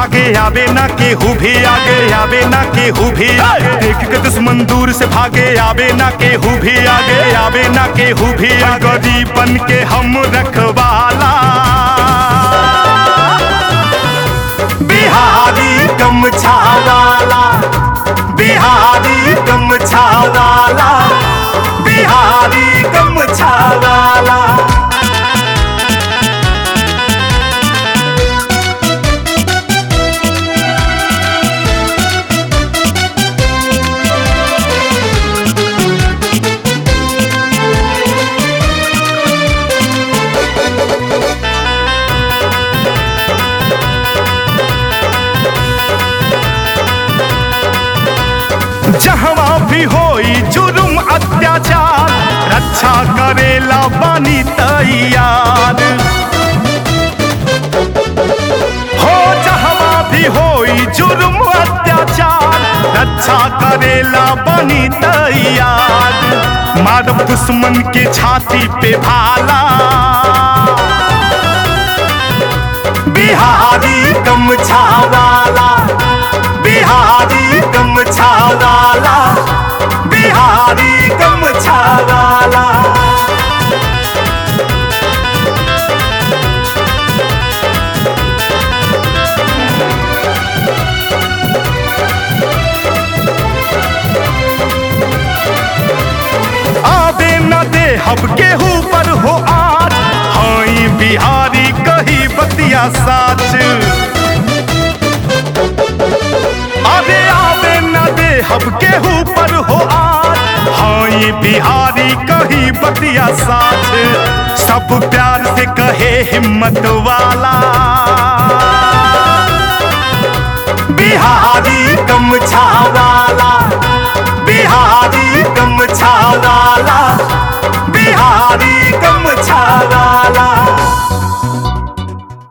भागे आवे ना केहू भी आगे आवे ना केहू भी आगे देख के दुश्मन दूर से भागे आवे ना केहू भी आगे आवे ना केहू भी गरीबन के हम रखवाला बिहारी गमछा वाला बिहारी गमछा वाला बिहारी गमछा वाला जहवा भी होई जुर्म अत्याचार रक्षा करेला बानी तैयार हो जहवा भी होई जुर्म अत्याचार रक्षा करेला बानी तैयार मारब दुश्मन के छाती पे भाला बिहारी गमछा वाला बिहारी गमछा वाला बिहारी गमछा वाला आवे न दे हब केहू पर हो आज हाई बिहारी कही बतिया साच अरे आवे न दे हब केहू पर हो आज हाई बिहारी कही बतिया साच सब प्यार से कहे हिम्मत वाला बिहारी गमछा वाला